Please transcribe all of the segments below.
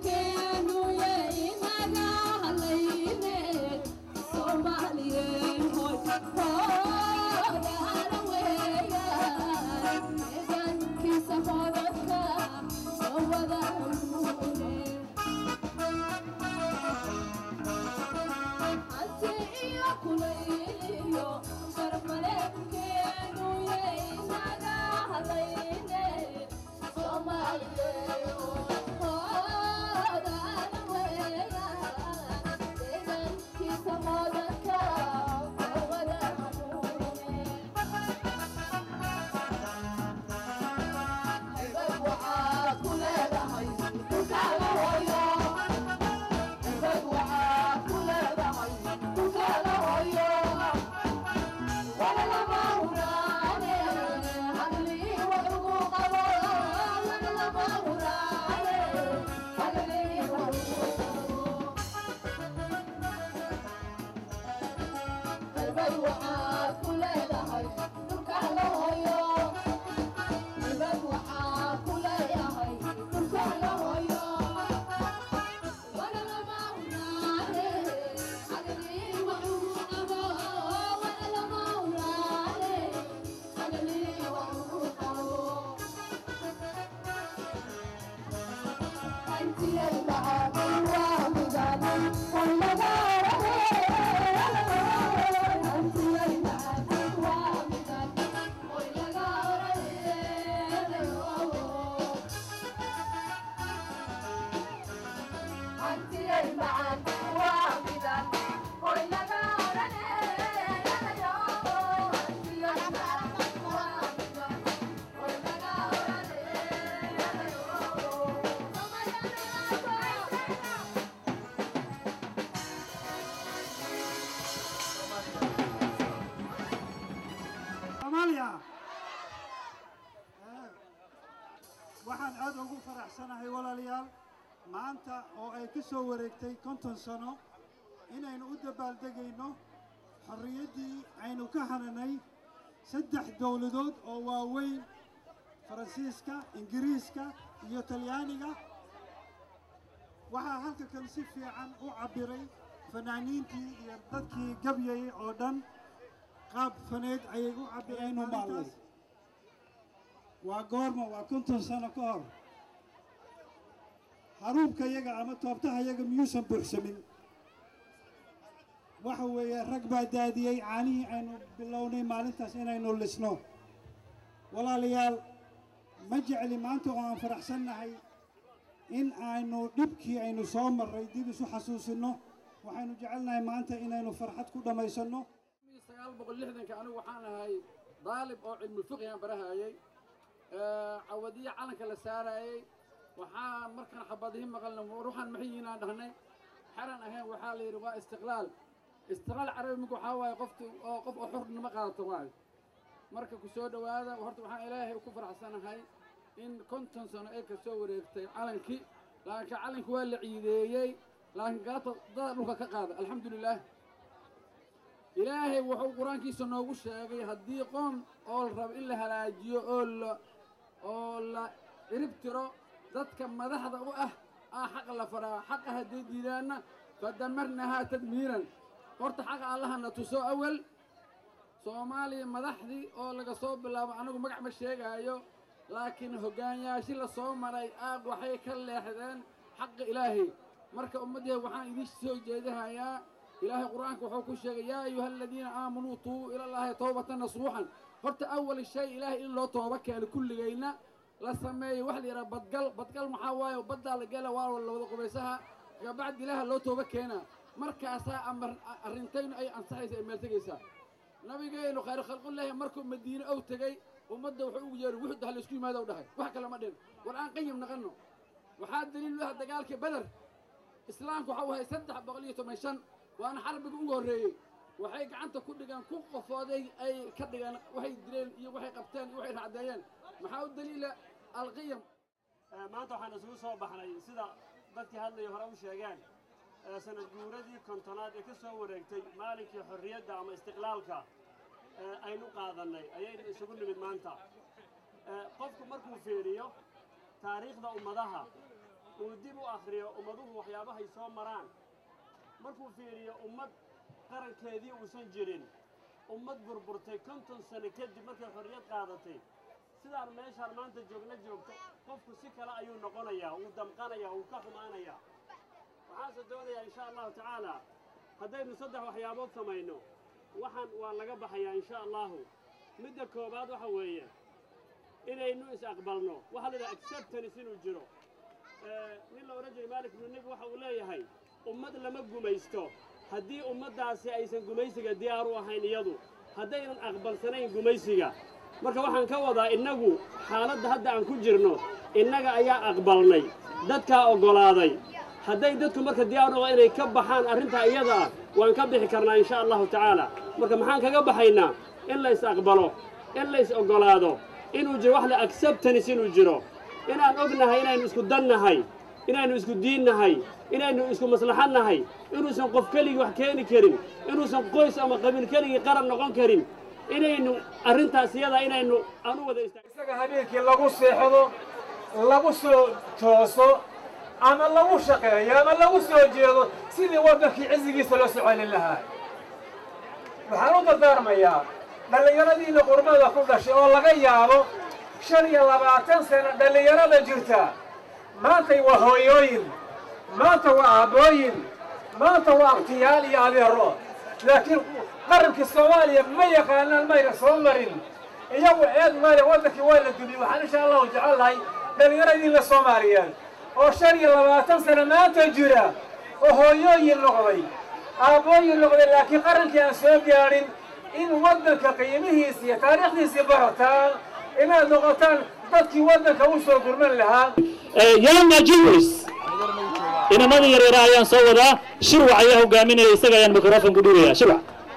soomaaliya waxaan aad ugu faraxsanahay walaalayaal maanta oo ay ka soo wareegtay konton sano inaynu u dabaaldegayno xorriyaddii aynu ka hananay saddex dowladood oo waaweyn faransiiska ingiriiska iyo talyaaniga waxaa halka kan si fiican u cabbiray fanaaniintii iyo dadkii gabyayay oo dhan qaab faneed ayay u cabbireen maalintaas waa goorma waa konton sano ka hor haruubka yaga ama toobtaha yaga miyuusan buuxsamin waxa weeye rag baa daadiyey caanihii aynu bilownay maalintaas inaynu lisno walaalayaal ma jecli maanta oo aan faraxsannahay in aynu dhibkii aynu soo marray dib isu xasuusinno waxaynu jecelnahay maanta inaynu farxad ku dhammaysanno sagaal boqol lixdanka anigu waxaan ahay daalib oo cilmi fiqigan barahayey cawadiya calanka la saarayey waxaa markaan xabadihi maqalna ruuxan maxay yihiin aan dhahnay xeran ahayn waxaa la yidhi waa istiqlaal istiqlaal carabi minku waxaa waaye qofti oo qof oo xurnimo qaadato waayo marka ku soo dhowaada horta waxaan ilaahay ku faraxsanahay in konton sano ay ka soo wareegtay calankii laakiin calanki waa la ciideeyey laakiin galabta dada dhulka ka qaada alxamdulilaah ilaahay wuxuu qur-aankiisa noogu sheegay haddii qoom oo la rabo in la halaajiyo oo la oo la cirib tiro dadka madaxda u ah aa xaq la faraa xaqa hadday diidaanna fadamarnahaa tadmiiran horta xaqa allahana tuso awal soomaaliya madaxdii oo laga soo bilaabo anigu magac ma sheegaayo laakiin hoggaanyaashi la soo maray aaq waxay ka leexdeen xaqa ilaahay marka ummaddeed waxaan idiin soo jeedahayaa ilaahay qur-aanka wuxuu ku sheegay yaa ayuha aladiina aamanuu tuubuu ilallaahi towbatan nasuuxan horta awal shay ilaahay in loo tooba keeno kulligayna la sameeyo waxa la yidhaha badgal badgal maxaa waaye baddaa la gela waa la wada qubaysaha kabacdi ilaaha loo tooba keenaa markaasaa amar arrintaynu ay ansaxaysa ay meel tegaysaa nabigeennu khayr khalqullaahi markuu madiine ow tegey ummadda wuxuu ugu yeeray wuxuu dahay laisku yimaado dhahay wax kale ma dhin war aan qayim naqanno waxaa daliil u ah dagaalkii beder islaamku waxau ahay saddex boqol iyo toban shan waana xarbiga ugu horreeyey waxay gacanta ku dhigaan ku qofooday ay ka dhigaan waxay dileen iyo waxay qabteen iyo waxay racdeeyeen maxaa u daliila alqiyam maanta waxaan isugu soo baxnay sida dadkii hadlaya hore u sheegeen sanad guuradii kontonaad ee ka soo wareegtay maalinkii xorriyadda ama istiqlaalka aynu qaadannay ayaynu isugu nimid maanta qofku markuu fiiriyo taariikhda ummadaha uu dib u akhriyo ummaduhu waxyaabahay soo maraan markuu fiiriyo ummad qarankeedii uusan jirin ummad burburtay konton sano kadib markay xorriyad qaadatay sidaan meeshaan maanta joogna joogto qofku si kale ayuu noqonayaa wuu damqanayaa wuu ka xumaanayaa waxaanse doonayaa insha allahu tacaala haddaynu saddex waxyaabood samayno waxaan waa laga baxayaa insha allahu midda koowaad waxa weeye inaynu is-aqbalno waxaa la yidhaha acceptance inuu jiro nin la odhan jiray maalik ibnu nebi waxa uu leeyahay ummad lama gumaysto haddii ummaddaasi aysan gumaysiga diyaar u ahayn iyadu haddaynan aqbalsanayn gumaysiga marka waxaan ka wadaa innagu xaaladda hadda aan ku jirno innaga ayaa aqbalnay dadkaa oggolaaday hadday dadku marka diyaar u inay ka baxaan arrintaa iyada ah waan ka bixi karnaa insha allahu tacaala marka maxaan kaga baxaynaa in la is aqbalo in la is oggolaado inuu jiro wax la acceptance inuu jiro inaan ognahay inaynu isku dan nahay inaynu isku diin nahay inaynu isku maslaxad nahay inuusan qof keligii wax keeni karin inuusan qoys ama qabiil keligii qaran noqon karin inaynu arrintaas iyada inaynu aan u wada istaag isaga habeenkii lagu seexdo lagu soo tooso ama lagu shaqeeyo ama lagu soo jeedo sidii waddankii cizigiisa loo soo celin lahaa waxaan u dardaarmayaa dhallinyaradiina qurbada ku dhashay oo laga yaabo shan iyo labaatan sano dhallinyarada jirta maantay waa hooyooyin maanta waa aabbooyin maanta waa akhtiyaal iyo adeero laakiin qarankii soomaaliya ma yaqaanaan mayna soo marin iyagu eed male waddankii waa la dumiyey waxaan insha allahu jecel lahay dhallinyaradiina soomaaliyeed oo shan iyo labaatan sano maanta jira oo hooyooyin noqday aabbooyin noqday laakiin qarankii aan soo gaadhin in waddanka qiimihiisa iyo taariikhdiisii barataan inaad noqotaan dadkii waddanka u soo gurman lahaa young Jews inamada yaryara ayaan soo wadaa shirwac ayaa hogaaminaya isaga ayaan microphone ku dhiibaya shirwac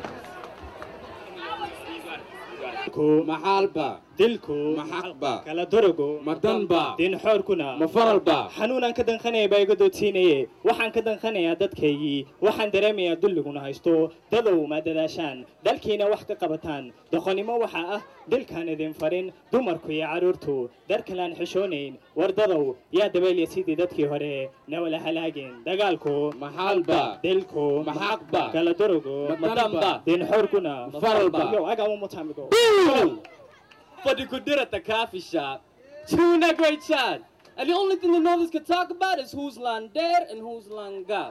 maxaalba dilku maxaqba kala dorogo madanba diin xoorkuna mafaralba xanuunaan ka danqanaya baa iga doodsiinaye waxaan ka danqanayaa dadkaygii waxaan dareemayaa dulliguna haysto dadow ma dadaashaan dalkiina wax ka qabataan doqonnimo waxaa ah dilkaan idin farin dumarku iyo carruurtu darkalaan xishoonayn wardadow yaa dabeelya sidii dadkii hore nawala halaageen dagaalku maxaalba dilku maxaqba kala dorogo madanba diin xoorkuna Mafaralba. yo I got one more time to go For the good at the coffee shop. Chewing that great shot. And the only thing the Northerners can talk about is who's Lander and who's Langap.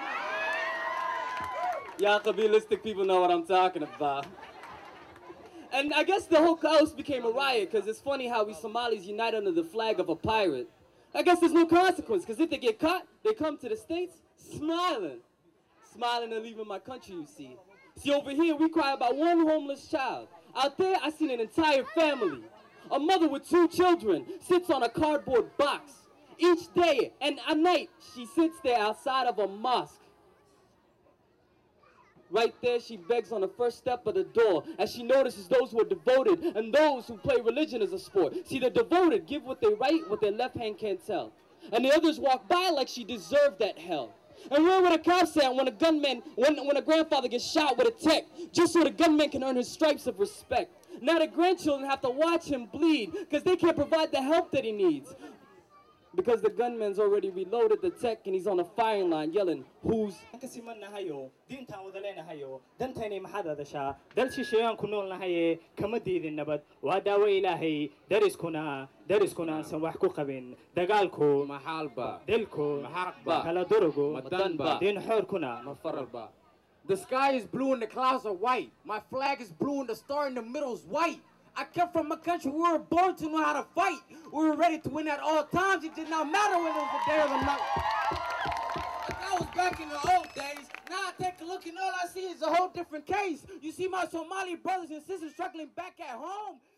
Y'all Kabbalistic people know what I'm talking about. And I guess the whole coast became a riot because it's funny how we Somalis unite under the flag of a pirate. I guess there's no consequence because if they get caught, they come to the States smiling. Smiling and leaving my country, you see. See, over here, we cry about one homeless child. Out there, I seen an entire family. A mother with two children sits on a cardboard box. Each day and at night, she sits there outside of a mosque. Right there, she begs on the first step of the door as she notices those who are devoted and those who play religion as a sport. See, the devoted give what they right, what their left hand can't tell. And the others walk by like she deserved that hell. And where were the cops at when a gunman, when, when a grandfather gets shot with a tech, just so the gunman can earn his stripes of respect? Now the grandchildren have to watch him bleed because they can't provide the help that he needs. Because the gunman's already reloaded the tech and he's on the firing line yelling, Who's ka siman nahayo diintaan wada leenahayo dantaynay maxaad hadashaa dal shisheeyaan ku nool nahaye kama diidin nabad waa daawo ilaahay dariskuna dariskuna aansan wax ku qabin dagaalku Mahalba. dilku Maxaqba. kala dorogo Madanba. diin xoorkuna Mafaralba. The sky is blue and the clouds are white. My flag is blue and the star in the middle is white. I come from a country we were born to know how to fight. We were ready to win at all times. It did not matter whether it was the day or the night. Like I was back in the old days. Now I take a look and all I see is a whole different case. You see my Somali brothers and sisters struggling back at home.